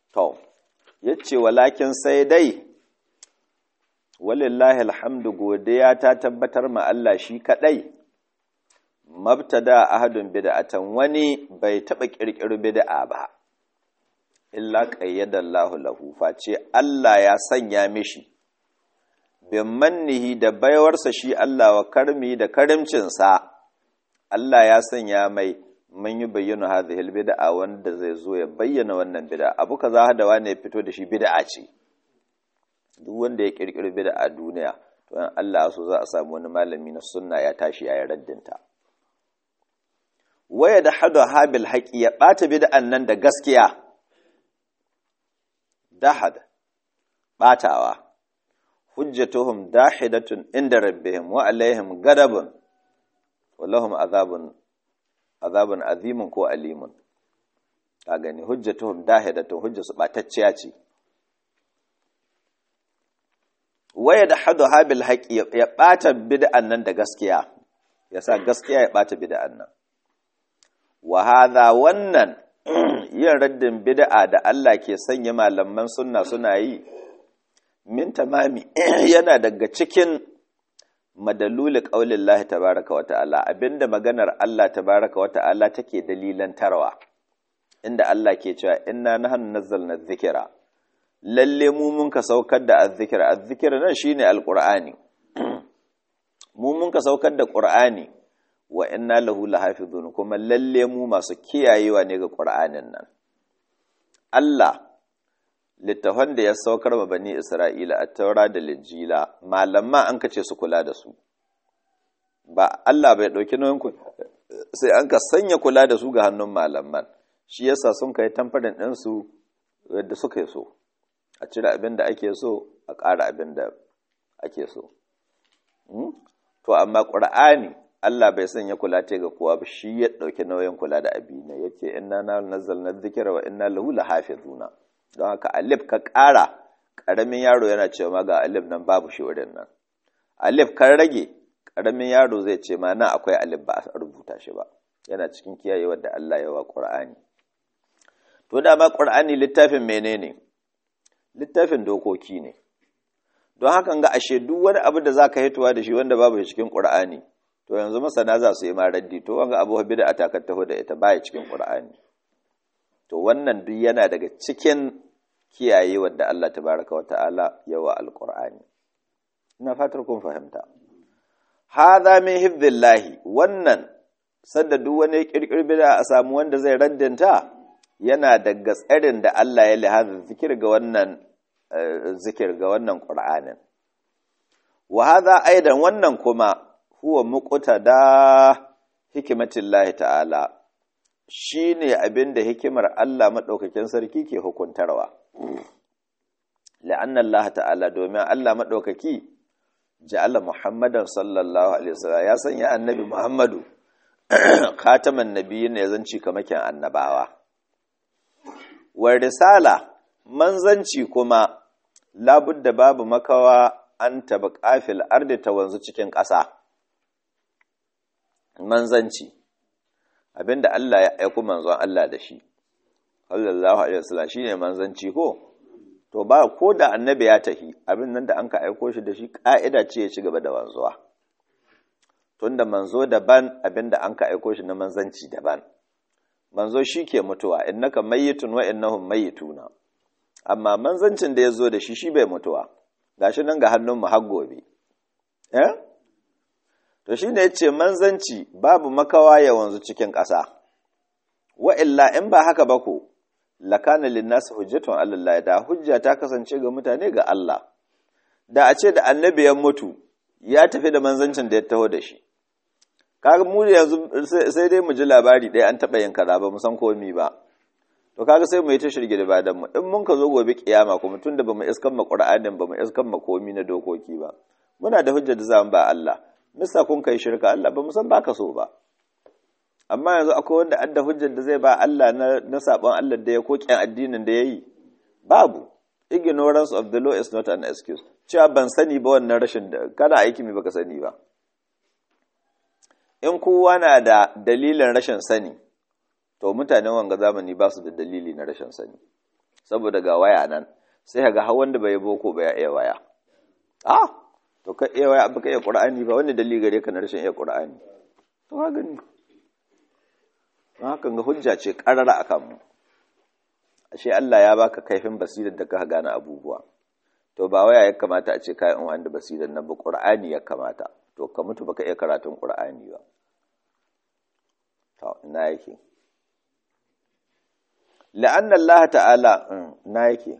to yace walakin sai dai walillahi alhamdu godiya ta tabbatar ma Allah shi kadai mabtada ahadun bid'atan wani bai taba kirkiro bid'a ba illa qayyadallahu lahu face Allah ya sanya mishi bin mannihi da baiwarsa shi Allah wa karmi da karimcinsa Allah ya sanya mai mun yi bayyana hadhihi bid'a wanda zai zo ya bayyana wannan bid'a abu kaza da wani ya fito da shi bid'a ce duk wanda ya kirkiri bid'a a duniya to in Allah so za a samu wani malami na sunna ya tashi ya raddinta waya da hadu habil haqi ya bata bid'an nan da gaskiya dahad batawa hujjatuhum dahidatun inda rabbihim wa alaihim gadabun wallahum azabun azabun azimun ko alimun ka gani hujjatuhum dahidatun hujja su batacciya ce waya da hadu habil haƙi ya ɓata bid'an nan da gaskiya ya sa gaskiya ya ɓata bid'an nan wa hadha wannan yin raddin bid'a da Allah ke sanya malaman sunna suna yi min tamami yana daga cikin madaluli qaulin Allah tabaaraka wa ta'ala abinda maganar Allah tabaaraka wa ta'ala take dalilan tarwa inda Allah ke cewa inna nahnu nazzalna dhikra lalle mu mun ka saukar da azzikir azzikir nan shine alqur'ani mu mun ka saukar da qur'ani wa inna lahu lahafizun kuma lalle mu masu kiyayewa ne ga qur'anin nan Allah littafan da ya saukar ma bani Isra'ila a taura da lijila malama an kace su kula da su ba Allah bai dauki nauyin ku sai an ka sanya kula da su ga hannun malaman shi yasa sun kai tamfarin din su yadda suka yi so a cire abin da ake so a ƙara abin da ake so to amma ƙur'ani Allah bai sanya kula ta ga kowa ba shi ya ɗauki nauyin kula da abi ne yace inna na nazzalna dhikra wa inna lahu lahafizuna don haka alif ka ƙara ƙaramin yaro yana cewa ma ga alif nan babu shi wurin nan alif kan rage ƙaramin yaro zai ce ma nan akwai alif ba a rubuta shi ba yana cikin kiyayewar da Allah ya wa ƙur'ani to dama ƙur'ani littafin menene littafin dokoki ne don hakan ga ashe duk wani abu da zaka hituwa da shi wanda babu shi cikin Qur'ani to yanzu masana za su yi ma raddi to wanga abu bid'a ta taho da ita baya cikin Qur'ani to wannan duk yana daga cikin kiyaye wanda Allah tabaraka wa ta'ala yawa alqur'ani ina fatar kun fahimta hadha min hibbillahi wannan sanda duk wani kirkir bid'a a samu wanda zai raddinta yana daga tsarin da Allah ya lihaza zikir ga wannan zikir ga wannan Qur'anin wa hadha aidan wannan kuma huwa muqtada hikmatillahi ta'ala shine abinda hikimar Allah madaukakin sarki ke hukuntarwa la'anna Allah ta'ala domin Allah madaukaki ja'ala Muhammadan sallallahu alaihi wasallam ya sanya annabi Muhammadu khataman nabiyyin ya zanci kamakin annabawa wa risala manzanci kuma labudda babu makawa an taba kafil ardi ta wanzu cikin ƙasa manzanci abinda Allah ya aiku manzon Allah da shi sallallahu alaihi wasallam shine manzanci ko to ba ko da annabi ya tahi abin nan da an ka aiko shi da shi ka'ida ce ya ci gaba da wanzuwa tunda manzo daban abinda an ka aiko shi na manzanci daban manzo shi ke mutuwa innaka mayyitun wa innahum mayyituna amma manzancin da ya zo da shi shi bai mutuwa gashi nan ga hannun mu har gobe eh to shine yace manzanci babu makawa ya wanzu cikin ƙasa wa illa in ba haka ba ko lakana linnas hujjatun Allah da hujja ta kasance ga mutane ga Allah da a ce da annabi ya mutu ya tafi da manzancin da ya taho da shi kaga mu yanzu sai dai mu ji labari ɗaya an taɓa yin kaza ba mu san komi ba to kaga sai mu yi ta shirge da badan mu in mun ka zo gobe kiyama kuma tunda bamu iskan ma qur'anin bamu iskan ma komi na dokoki ba muna da hujjar da zamu ba Allah misa kun kai shirka Allah ba mu san baka so ba amma yanzu akwai wanda adda hujjar da zai ba Allah na na sabon Allah da ya kokin addinin da yayi babu ignorance of the law is not an excuse cewa ban sani ba wannan rashin kana aiki mai baka sani ba in kowa na da dalilin rashin sani to mutanen wanga zamani ba su da dalili na rashin sani saboda ga waya nan sai ga har wanda bai boko ba ya iya waya ah to ka iya waya abu ka iya qur'ani ba wani dalili gare ka na rashin iya qur'ani to ka gani hakan ga hujja ce karara akan mu ashe Allah ya baka kaifin basirar da ka gane abubuwa to ba waya ya kamata a ce kayan wanda basirar nan ba qur'ani ya kamata to ka mutu baka iya karatun qur'ani ba to ina yake la'anna Allah ta'ala na yake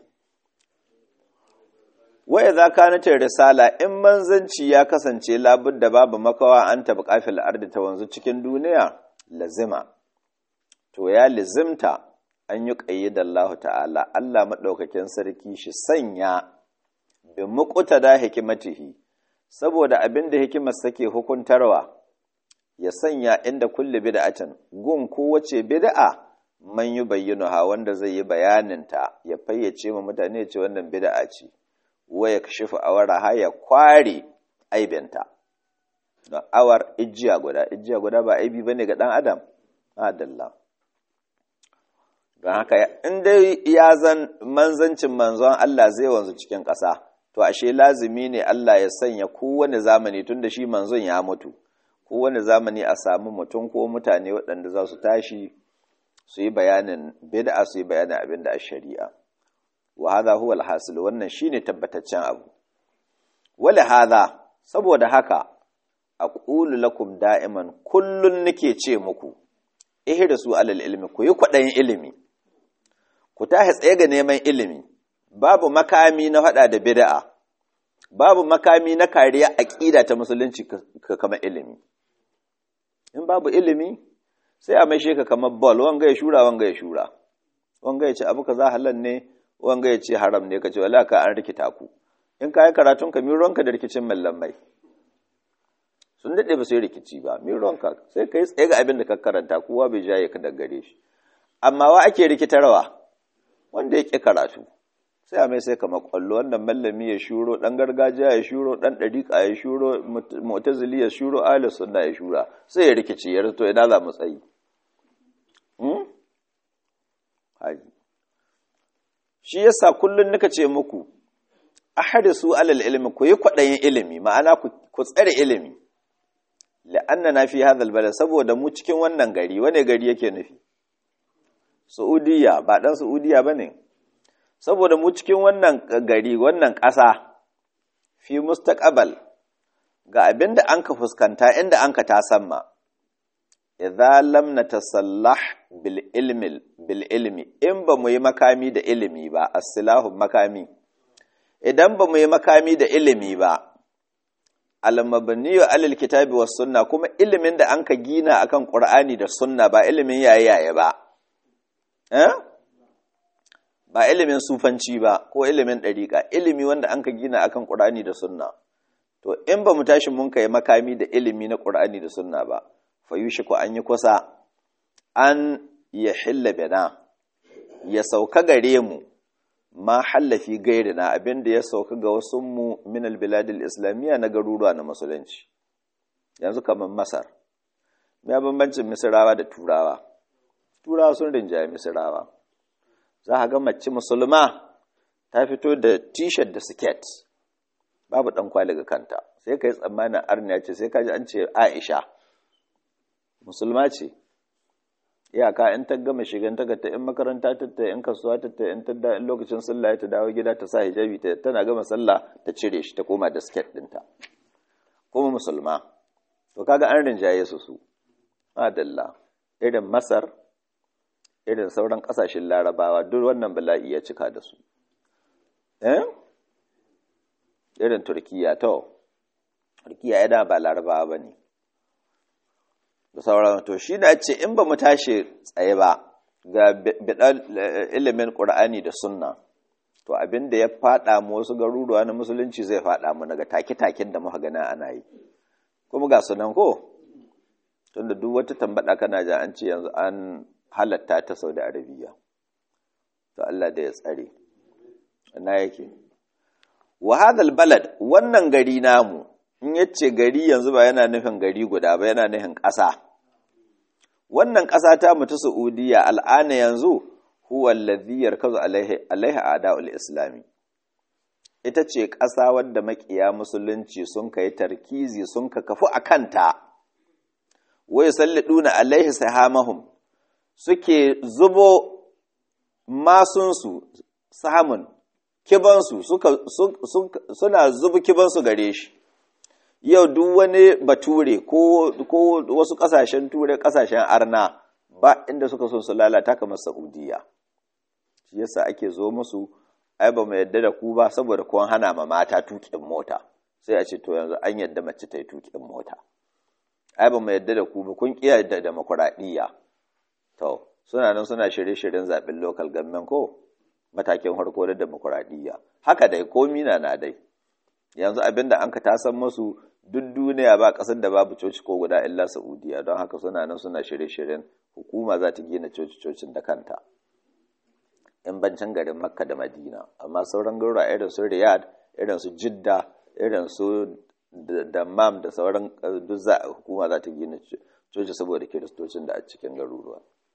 wa idza kanat risala in manzanci ya kasance labudda babu makawa an tabi kafil ardi ta wanzu cikin duniya lazima to ya lazimta an yi qayyida Allah ta'ala Allah madaukakin sarki shi sanya bi muqtada hikimatihi saboda abinda hikimar sake hukuntarwa ya sanya inda kulli bid'atin gun kowace bid'a man yi ha wanda zai yi bayaninta ya fayyace ma mutane ce wannan bid'a ce waya kashifu awara ha ya kware aibinta don awar ijiya guda ijiya guda ba aibi bane ga dan adam adalla don haka in dai ya zan manzancin manzon Allah zai wanzu cikin ƙasa to ashe lazimi ne Allah ya sanya kowane zamani tunda shi manzon ya mutu kowane zamani a samu mutum ko mutane waɗanda za su tashi su yi bayanin bid'a su yi bayanin abin da a shari'a wa hadha huwa alhasil wannan shine tabbataccen abu wala hadha saboda haka aqulu lakum da'iman kullun nake ce muku ihrisu alal ilmi ku yi kwadayin ilimi ku tahi tsaye ga neman ilimi babu makami na hada da bid'a babu makami na kariya aqida ta musulunci kama ilimi in babu ilimi sai a maishe ka kamar ball wanga ya shura wanga ya shura wanga ya ce abu kaza halal ne wanga ya ce haram ne ka ce wala ka an rikita ku in ka yi karatun ka mironka da rikicin mallamai sun daɗe ba su yi rikici ba mironka sai ka yi tsaye ga abin da ka karanta kowa bai jaye ka daga gare shi amma wa ake rikitarwa wanda ya ƙi karatu sai a mai sai kama kwallo wannan mallami ya shuro ɗan gargajiya ya shuro ɗan ɗariƙa ya shuro mu'tazili ya shuro ahlus sunna ya shura sai ya rikici ya rito ina za mu tsayi shi yasa kullun nika ce muku ahrisu alal ilmi ku yi kwaɗayin ilimi ma'ana ku tsare ilimi la'anna na fi hadha albalad saboda mu cikin wannan gari wane gari yake nufi Saudiya ba dan Saudiya bane saboda mu cikin wannan gari wannan ƙasa fi mustaqbal ga abinda an ka fuskanta inda an ka tasamma idza lam natasallah bil ilmi bil ilmi in ba mu yi makami da ilimi ba as-silahu makami idan ba mu yi makami da ilimi ba al-mabniyu alal kitabi was sunna kuma ilimin da an ka gina akan qur'ani da sunna ba ilimin yaye yaye ba eh ba ilimin sufanci ba ko ilimin ɗariƙa ilimi wanda an ka gina akan ƙur'ani da sunna to in ba mu tashi mun kai makami da ilimi na ƙur'ani da sunna ba fa ko an yi kusa an ya hilla bina ya sauka gare mu ma hallafi gairina abinda ya sauka ga wasu mu min albiladil islamiyya na garuruwa na musulunci yanzu kamar masar me bambancin misirawa da turawa turawa sun rinjaye misirawa za a ga mace musulma ta fito da t-shirt da siket babu ɗan kwali ga kanta sai ka yi tsammanin arniya ce sai ka ji an ce aisha musulma ce iyaka in ta gama shigan ta ta in makaranta ta ta in kasuwa ta ta in ta da in lokacin sallah ta dawo gida ta sa hijabi ta tana gama sallah ta cire shi ta koma da siket ɗinta kuma musulma to kaga an rinjaye su su adalla irin masar irin sauran ƙasashen larabawa duk wannan bala'i ya cika da su eh irin turkiya to turkiya ya ba larabawa ba ne da sauran to shi da ce in ba mu tashi tsaye ba ga bidan ilimin ƙur'ani da sunna to abin da ya faɗa mu wasu garuruwa na musulunci zai faɗa mu daga take-taken da muka gana ana yi kuma ga sunan ko tunda duk wata tambada kana ja an ce yanzu an halatta ta Saudi Arabiya to Allah da ya tsare ina yake wa hadal balad wannan gari namu in yace gari yanzu ba yana nufin gari guda ba yana nufin ƙasa wannan ƙasa ta mu ta Saudiya al'ana yanzu huwa alladhi yarkazu alaihi alaihi a'da'ul islami ita ce ƙasa wadda makiya musulunci sun kai tarkizi sun ka kafu a kanta wai salliduna alaihi sahamahum suke zubo masunsu samun kibansu suna zubi kibansu gare shi yau duk wani bature ko wasu kasashen ture kasashen arna ba inda suka son su lalata kamar saudiya shi yasa ake zo musu ai ba mu yadda da ku ba saboda kun hana ma mata tukin mota sai a ce to yanzu an yadda mace ta yi tukin mota ai ba mu yadda da ku ba kun kiyaye da demokuraɗiyya to suna nan suna shirye-shiryen zaɓen local government ko matakin harko da demokuraɗiyya haka dai komi na na dai yanzu abinda an ka tasan masu duk duniya ba ƙasar da babu coci ko guda illa saudiya don haka suna nan suna shirye-shiryen hukuma za ta gina coci-cocin da kanta in bancin garin makka da madina amma sauran garuruwa irin su riyadh irin su jidda irin su dammam da sauran duk za hukuma za ta gina coci saboda kiristocin da a cikin garuruwa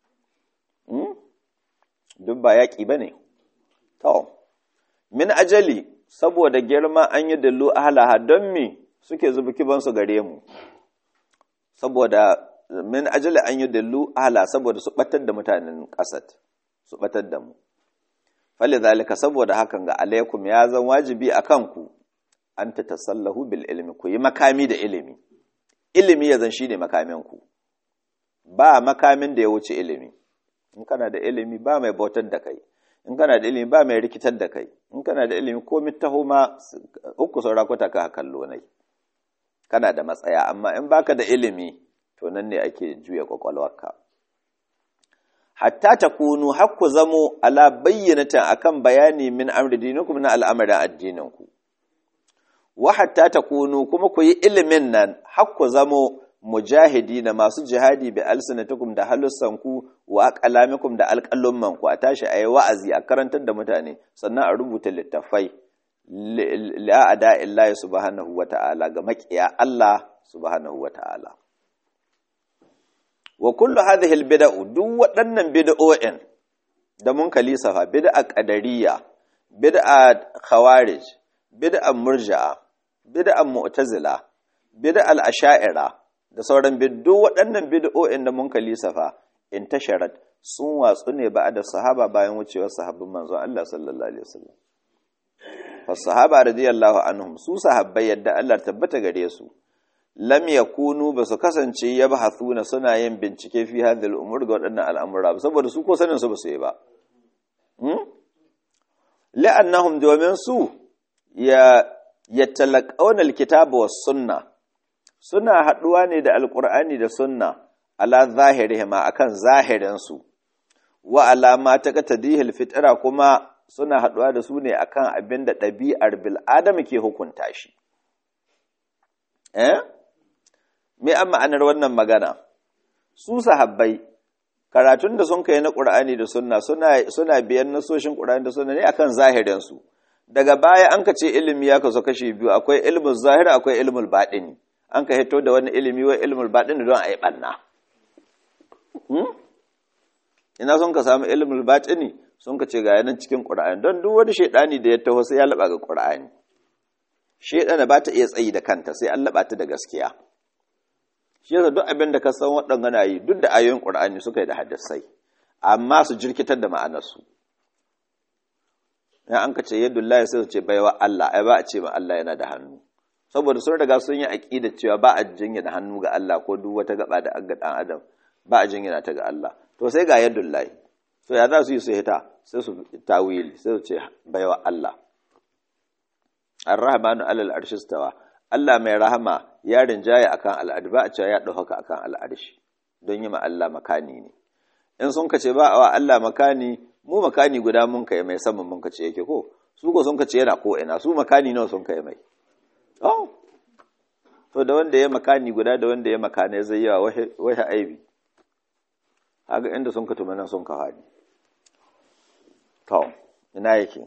duk ba yaƙi ba ne to min ajali saboda girma an yi dallu ahalaha don me suke zubi kibansu gare mu saboda min ajali an yi dallu ahala saboda su batar da mutanen ƙasar su batar da mu fali zalika saboda hakan ga alaikum ya zan wajibi a kanku an ta tasallahu bil ilmi ku yi makami da ilimi ilimi ya zan shi ne makaminku ba makamin da ya wuce ilimi in kana da ilimi ba mai bautar da kai in kana da ilimi ba mai rikitar da kai in kana da ilimi ko taho ma uku saura kwata ka kallo nai kana da matsaya amma in baka da ilimi to nan ne ake juya kwakwalwarka hatta ta kunu hakku zamo ala bayyanatan akan bayani min amri dinikum na al'amarin addininku wa hatta ta kunu kuma ku yi ilimin nan hakku zamo mujahidi na masu jihadi bi alsinatukum da halussanku wa aqlamikum da alqallummanku a tashi ayi wa'azi a karantar da mutane sannan a rubuta littafai la ada illahi subhanahu wata'ala ga makiya Allah subhanahu wata'ala wa kullu hadhihi albid'u duk waɗannan bid'o'in da mun kalisafa bid'a qadariyya bid'a khawarij bid'a murji'a bid'a mu'tazila bid'a al-asha'ira da sauran biddu waɗannan bid'o'in da mun kalisafa in tasharat sun watsu ne ba da sahaba bayan wucewar sahabbin manzon Allah sallallahu alaihi wasallam fa sahaba radiyallahu anhum su sahabbai yadda Allah tabbata gare su lam yakunu ba su kasance yabhathuna suna yin bincike fi hadhihi al-umur ga waɗannan al'amura saboda su ko sanin su ba su yi ba hmm la'annahum domin su ya yatalaqawna al-kitaba was-sunnah suna haɗuwa ne da alƙur'ani da sunna ala zahirihima akan zahirinsu wa alama ta qatadihil fitra kuma suna haɗuwa da su ne akan abin da ɗabi'ar bil'adama ke hukunta shi eh me an ma'anar wannan magana su sahabbai karatun da sun kai na ƙur'ani da sunna suna suna biyan nasoshin ƙur'ani da sunna ne akan zahirinsu daga baya an ka ce ilimi ya kaso kashi biyu akwai ilmul zahiri akwai ilmul baɗini an ka hito da wani ilimi wa ilmul baɗin don a yi ɓanna. Ina sun ka samu ilmul baɗini sun ka ce ga yanan cikin ƙura'ani don duk wani shaiɗani da ya taho sai ya laɓa ga ƙura'ani. Shaiɗana ba ta iya tsayi da kanta sai an laɓa ta da gaskiya. Shi yasa duk abin da ka san waɗanda na yi duk da ayoyin ƙura'ani suka yi da haddasai amma su jirkitar da ma'anarsu. Ya an ka ce yadda Allah sai su ce baiwa Allah ai ba a ce ma Allah yana da hannu. saboda sun riga sun yi aƙida cewa ba a jingina hannu ga Allah ko duk wata gaba da aga dan adam ba a jingina ta ga Allah to sai ga yadda lahi so ya za su yi su hita sai su tawili sai su ce baiwa Allah ar-rahmanu alal arshi stawa Allah mai rahama ya rinjaye akan al'adu ba a cewa ya dauka akan al'arshi don yi ma Allah makani ne in sun kace ba wa Allah makani mu makani guda mun kai mai saman mun kace yake ko su ko sun kace yana ko ina su makani nawa sun kai mai Oh, to da wanda ya makani guda da wanda ya makane zai yawa wahi aibi, haka inda sun ka tumanin sun ka haɗi. To, ina yake.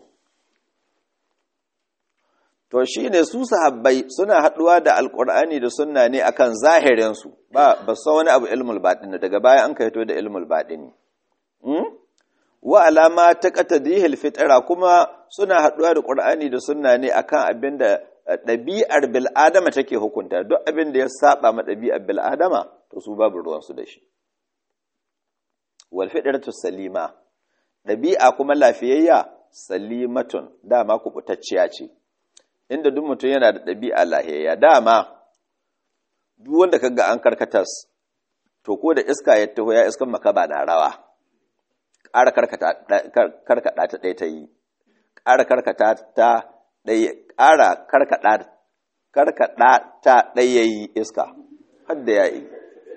To shi ne su sahabbai suna haɗuwa da alƙur'ani da sunna ne akan zahirinsu, ba ba san wani abu ilmul baɗini daga baya an ka hito da ilmul baɗini. wa alama ta qatadihil fitra kuma suna haɗuwa da Qur'ani da sunna ne akan abin da ɗabi'ar bil'adama take hukunta duk abin da ya saba ma ɗabi'ar bil'adama to su babu ruwansu da shi wal fitratu salima ɗabi'a kuma lafiyayya salimatun dama kubutacciya ce inda duk mutum yana da ɗabi'a lahiyayya dama duk wanda kaga an karkatas to ko da iska ya taho ya iskan makaba na rawa ƙara karkata ta ɗaya ta yi ƙara karkata ta ɗaya ƙara karkada ta ɗaya yi iska hadda ya yi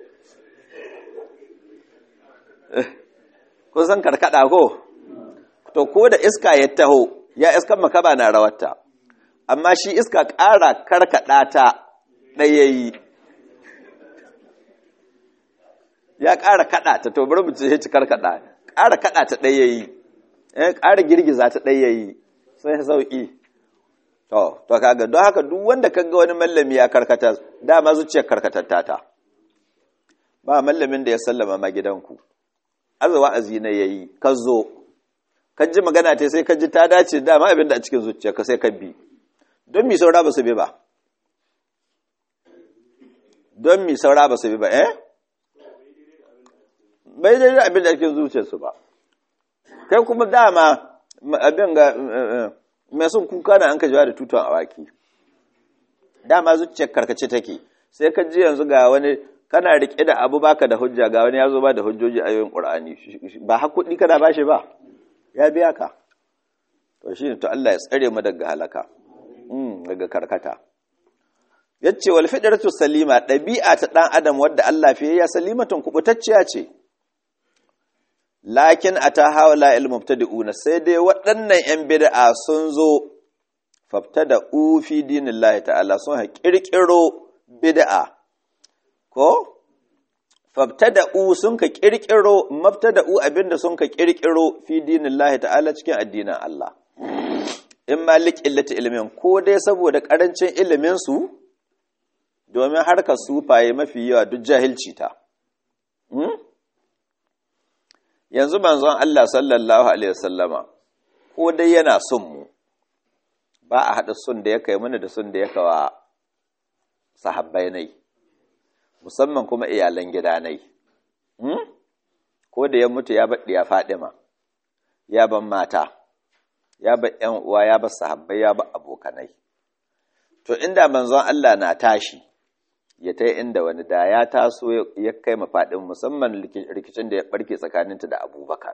kusan karkada ko to ko da iska ya taho ya iskan makaba na rawarta amma shi iska ƙara karkada ta ɗaya yi ya ƙara kada ta to bari mu ce ci karkada ƙara kada ta ɗaya yi ƙara girgiza ta ɗaya yi sai sauƙi To, to kaga don haka duk wanda kaga wani mallami ya karkata dama zuciyar karkatatta ta. Ba mallamin da ya sallama ma gidanku. Arzawa azina yayi, ka zo. Ka ji magana ta sai ka ji ta dace dama abin da a cikin zuciya ka sai ka bi. Don mi saura ba su bi ba. Don mi saura ba su bi ba, eh? Bai daidai abin da a cikin zuciyarsu ba. Kai kuma dama abin ga mai sun kuka na an ka jawa da tuton awaki dama zuciyar karkace take sai ka ji yanzu ga wani kana rike da abu baka da hujja ga wani ya zo ba da hujjoji a yayin qur'ani ba hakuri kana bashi ba ya biya ka to shine to Allah ya tsare mu daga halaka mm daga karkata yace wal fidratu salima dabi'a ta dan adam wadda Allah fiye ya salimatun kubutacciya ce lakin a ta hawala ilmubtadi'una sai dai waɗannan 'yan bid'a sun zo fafta da ufi dinin lahi ta'ala sun ha ƙirƙiro bid'a ko fafta da u sun ka ƙirƙiro mafta da u abinda sun ka ƙirƙiro fi dinin lahi ta'ala cikin addinin Allah in ma liƙillata ilimin ko dai saboda ƙarancin iliminsu domin harkar sufaye mafi yawa duk jahilci ta yanzu manzon Allah sallallahu alaihi wasallama ko dai yana son mu ba a haɗa son da ya kai mana da son da ya kawa sahabbai nai musamman kuma iyalan gida nai ko da ya mutu ya baɗi ya Fadima ya ban mata ya ba ƴan uwa ya ba sahabbai ya ba abokanai to inda manzon Allah na tashi ya ta inda wani da ya taso ya kai mafaɗin musamman rikicin da ya ɓarke tsakaninta da abubakar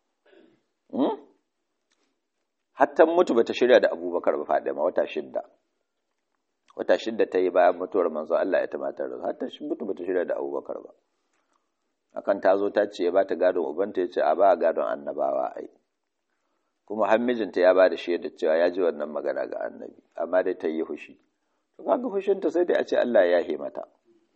hattan mutu bata shirya da abubakar ba faɗi ma wata shidda wata shidda ta yi bayan mutuwar manzo Allah ya tamatar da hatta shi mutu bata shirya da abubakar ba akan ta zo ta ce ya ba ta gadon ubanta ya ce a ba gadon annabawa ai kuma har mijinta ya ba da shaida cewa ya ji wannan magana ga annabi amma dai ta yi hushi to kaga fushinta sai dai a ce Allah ya yahe mata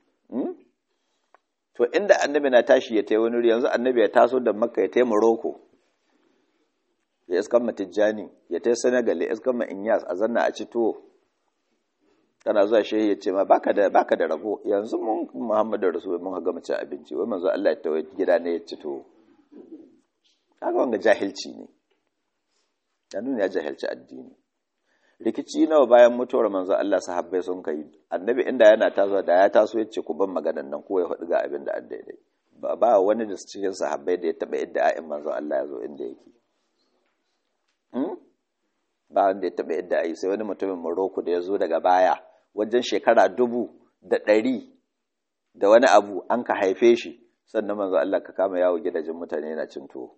to inda annabi na tashi ya tai wani yanzu annabi ya taso da makka ya tai morocco ya iskan ma tijjani ya tai senegal ya iskan ma inyas a zanna a ci tuwo kana zuwa shehi ya ce ma baka da baka da rabo yanzu mun muhammadu rasul mun ga mace abinci wai manzo Allah ya tawo gida ne ya ci tuwo kaga wanga jahilci ne ya nuna ya jahilci addini rikici nawa bayan mutuwar manzo Allah sahabbai sun kai annabi inda yana taso da ya taso ya ce ku ban maganan nan ko ya faɗi ga abin da an daidai ba ba wani da cikin sahabbai da ya taɓa yadda a'in manzo Allah ya zo inda yake ba wanda ya taɓa yadda ayi sai wani mutumin Morocco da ya zo daga baya wajen shekara dubu da ɗari da wani abu an ka haife shi sannan manzo Allah ka kama yawo gidajen mutane yana cin tuwo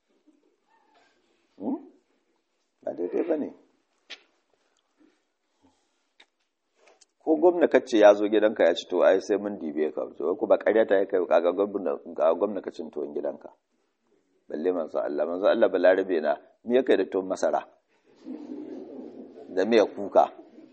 ba daidai ba ne ko gwamna kacce ya zo gidanka ya ci to ai sai mun dibe ka to ku ba ƙarya ta kai ga gwamna ga gwamna ka cin tuwon gidanka balle manzo Allah manzo Allah balarabe na me yake da tuwon masara da me kuka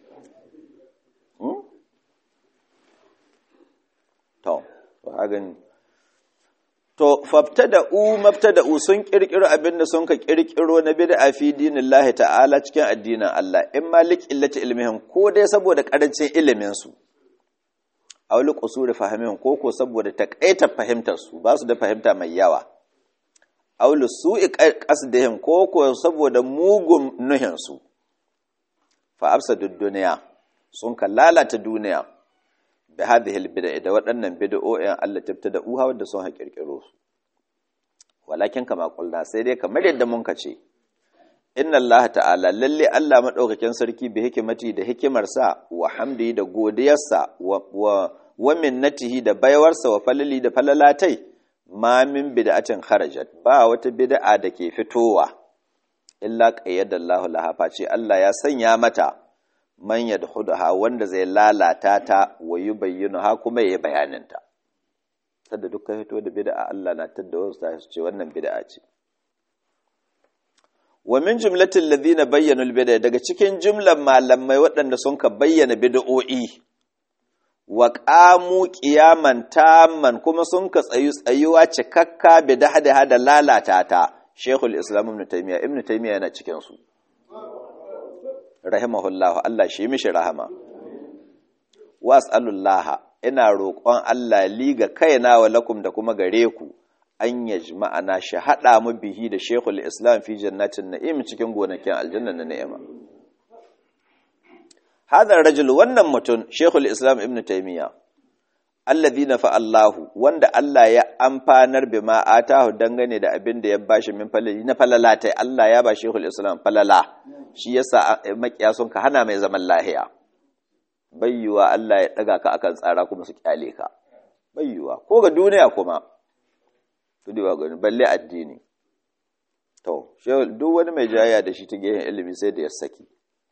to to hagan to fabtada'u mabtada'u sun kirkiro abin da sun ka kirkiro na bid'a fi dinillahi ta'ala cikin addinin Allah in malik illati ilmihim ko dai saboda karancin ilimin su aw li qusuri fahimihim ko ko saboda takaitar fahimtar su ba su da fahimta mai yawa aulu su'i qasdihim ko ko saboda mugun nuhinsu fa afsadud duniya sun ka lalata duniya bi hadhihi albid'a da waɗannan bid'o'in Allah tabtada uha wanda sun haƙirƙiro su walakin kama qulna sai dai kamar yadda mun kace inna Allah ta'ala lalle Allah madaukakin sarki bi hikimati da hikimarsa wa hamdi da godiyarsa wa wa minnatihi da baiwarsa wa falali da falalatai ma min bid'atin kharajat ba wata bid'a da ke fitowa illa qayyada Allahu laha face Allah ya sanya mata man yadhudaha wanda zai lalata ta wa yubayyinuha kuma yayi bayaninta sadda dukkan fito da bid'a Allah na tadda wasu ta ce wannan bid'a ce wa min jumlatil ladina bayyanu al-bid'a daga cikin jumlan malamai waɗanda sun ka bayyana bid'o'i wa qamu qiyaman tamman kuma sun ka tsayu tsayuwa cikakka bid'a da lalata ta Sheikhul Islam Ibn Taymiyyah Ibn Taymiyyah yana cikin su rahimahullahu Allah shi mishi rahama was'alullaha ina roƙon Allah li ga kaina wa lakum da kuma gare ku an yajma'ana shi hada mu bihi da Sheikhul Islam fi jannatin na'im cikin gonakin aljanna na ni'ima hadha rajul wannan mutum Sheikhul Islam Ibn Taymiyyah alladhi nafa Allahu wanda Allah ya amfanar bima atahu dangane da abin da ya bashi min falali na falala tai Allah ya ba Sheikhul Islam falala shi yasa makiya sun ka hana mai zaman lahiya bayyuwa Allah ya daga ka akan tsara kuma su kyale ka bayyuwa ko ga duniya kuma to dai ga balle addini to duk wani mai jayya da shi ta gehen ilimi sai da ya saki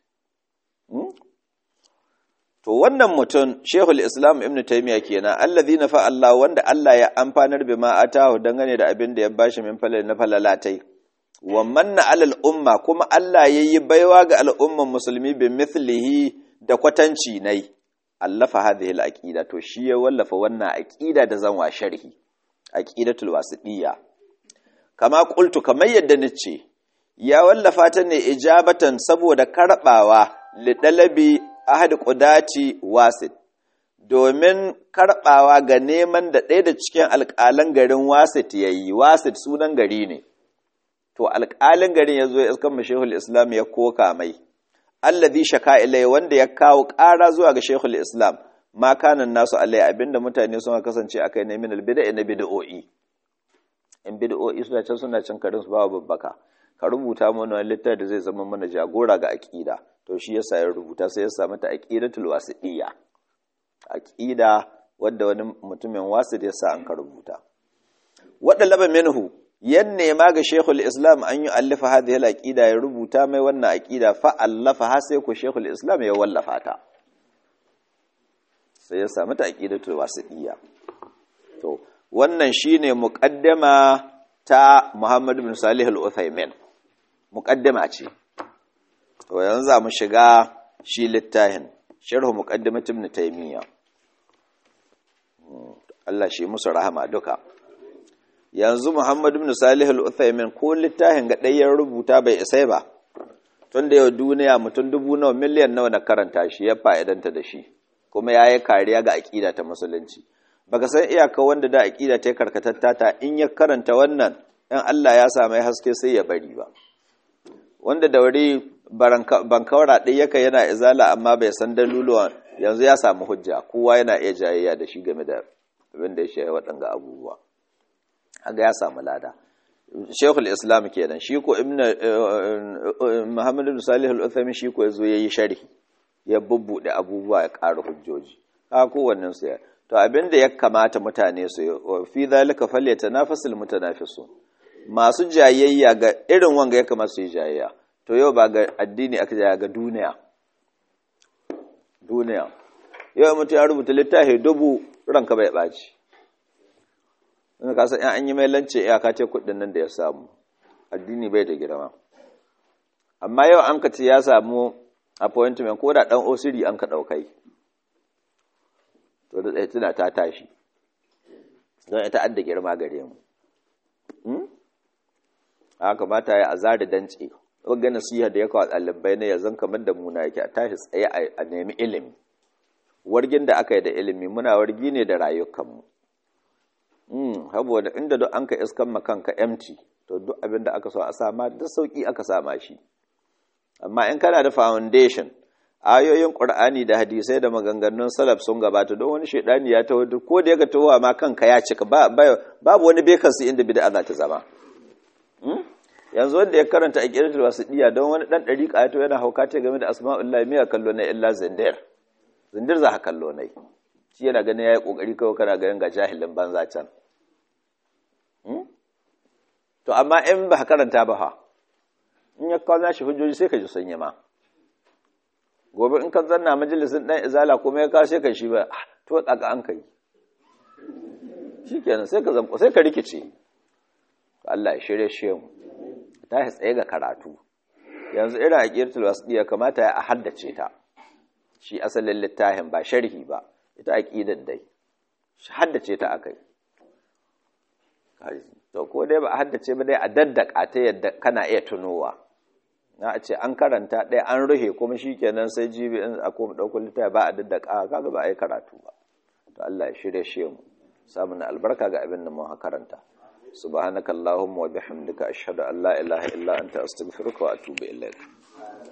to wannan mutum Sheikhul Islam Ibn Taymiyyah kenan allazi nafa Allah wanda Allah ya amfanar bima atahu dangane da abin da ya bashi min falal na falalatai wa manna alal umma kuma Allah yayi baiwa ga al'umman musulmi bi mithlihi da kwatanci nai allafa hadhihi al-aqida to shi ya wallafa wannan aqida da zan wa sharhi aqidatul wasidiyya kama qultu kamar yadda nace ya wallafa ta ne ijabatan saboda karbawa li dalabi ahad qudati wasid domin karbawa ga neman da ɗaya da cikin alƙalan garin wasit yayi wasit sunan gari ne to alƙalin garin yazo ya iskan mashehul islam ya koka mai alladhi shaka ilai wanda ya kawo ƙara zuwa ga Sheikhul Islam ma kanan nasu alai abinda mutane sun kasance akai ne min albid'a na bid'o'i in bid'o'i suna can suna cin karin su ba babbaka ka rubuta mana wani littafi da zai zama mana jagora ga aqida to shi yasa ya rubuta sai ya sa mata aqidatul wasidiyya aqida wadda wani mutumin wasid ya sa an ka rubuta wadda laba minhu yan nema ga Sheikhul Islam an yi allafa hadhihi al-aqida ya rubuta mai wannan aqida fa allafa ha sai ku Sheikhul Islam ya wallafa ta sai ya samu ta aqidatul wasidiyya to wannan shine muqaddama ta Muhammad bin Salih al-Uthaymin muqaddama ce to yanzu za mu shiga shi littafin sharh muqaddimat ibn Taymiyyah Allah shi musu rahama duka yanzu Muhammadu bin Salih al-Uthaymin ko littafin ga ɗayan rubuta bai isai ba tun da yau duniya mutum dubu nawa miliyan nawa na karanta shi ya fa'idanta da shi kuma ya yi kariya ga aƙida ta musulunci baka san iyaka wanda da aƙida ta karkatatta ta in ya karanta wannan in Allah ya samu haske sai ya bari ba wanda da wuri bankawara ɗaya yaka yana izala amma bai san daluluwan yanzu ya samu hujja kowa yana iya jayayya da shi game da abin da ya shaye waɗanga abubuwa haga ya samu lada shekul islam kenan shi ko ibn muhammad bin salih al-uthaymin shi ko yazo yayi sharhi ya bubbude abubuwa ya ƙara hujjoji ha kowannen su to abinda ya kamata mutane su fi zalika falyatanafasul mutanafisun masu jayayya ga irin wanga ya kamata su yi jayayya to yau ba ga addini aka jaya ga duniya duniya yau mutum ya rubuta littafi dubu ranka bai ɓaci in ka san an yi mai lance iyaka ce kuɗin nan da ya samu addini bai da girma amma yau an ka ce ya samu appointment ko da ɗan osiri an ka ɗaukai to da tsaye tuna ta tashi don ita adda girma gare mu haka mata ya azari dance wagga nasiha da ya kawo ɗalibai na yanzu kamar da muna yake a tashi tsaye a nemi ilimi wargin da aka yi da ilimi muna wargi ne da rayukanmu saboda inda duk an ka iskan makanka empty to duk abin da aka so a sama da sauki aka sama shi amma in kana da foundation ayoyin qur'ani da hadisai da maganganun salaf sun gabata don wani shaidani ya taho ko da yaga tahowa ma kanka ya cika babu wani bekansu inda bid'a za ta zama yanzu wanda ya karanta a ƙirƙir wasiɗiya don wani ɗan ɗari ƙayato yana hauka ce game da asma'ullahi miya kallo na illa zindir zindir za ka kallo na shi yana ganin ya yi ƙoƙari kawai kana ganin ga jahilin banza can to amma in ba ka karanta ba ha in ya kawo nashi hujjoji sai ka ji sun yi ma gobe in ka zanna majalisin ɗan izala kuma ya kawo sai ka shi ba to tsaka an kai shi kenan sai ka zamko sai ka rikice Allah ya shirye shi mu ta tsaye ga karatu yanzu irin aqidatul wasdiya kamata ya haddace ta shi asalin littafin ba sharhi ba ita aqidar dai haddace ta akai to ko dai ba a haddace ba dai a daddaka ta yadda kana iya tunowa na a ce an karanta ɗaya an ruhe kuma shikenan sai jibi in a koma ɗaukar littafi ba a daddaka kaga ba a yi karatu ba to Allah ya shirye shi mu samun albarka ga abin da mu karanta subhanakallahumma wa bihamdika ashhadu an la ilaha illa anta astaghfiruka wa atubu ilaik